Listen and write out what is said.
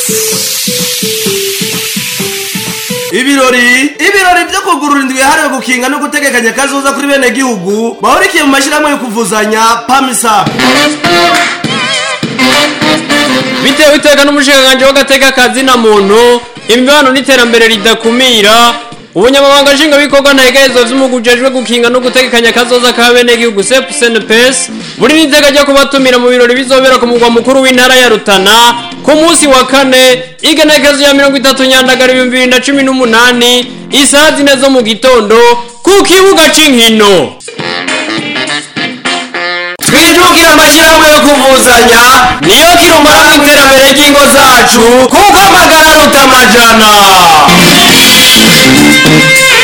ibirori ibirori byo kugurura indwi yahariwe gukinga no gutegekanya kazoza kuri bene gihugu bahurikiye mu mashyirahamwe yo kuvuzanya pamisa bitewe iteka n'umushinganganji w'agateka kazina muntu imibano n'iterambere ridakumira ubunyamabanga nshingwabikorwa ntegerezo vy'umugwi ujejwe gukinga no gutegekanya kazoza ka benegihugu sep senepes buri n'iteka ryo kubatumira mu birori bizobera ku mugwa mukuru w'intara ya rutana ku munsi wa kane igenekezo ya mirongo itatu nyandagara ibihumbi bibiri na cumi n'umunani isaha zine zo mu gitondo ku kibuga c'inkino twijukire amashyirahamwe yo kuvuzanya niyo kirumara mu iterambere ry'ingo zacu kuko amagara aruta amajana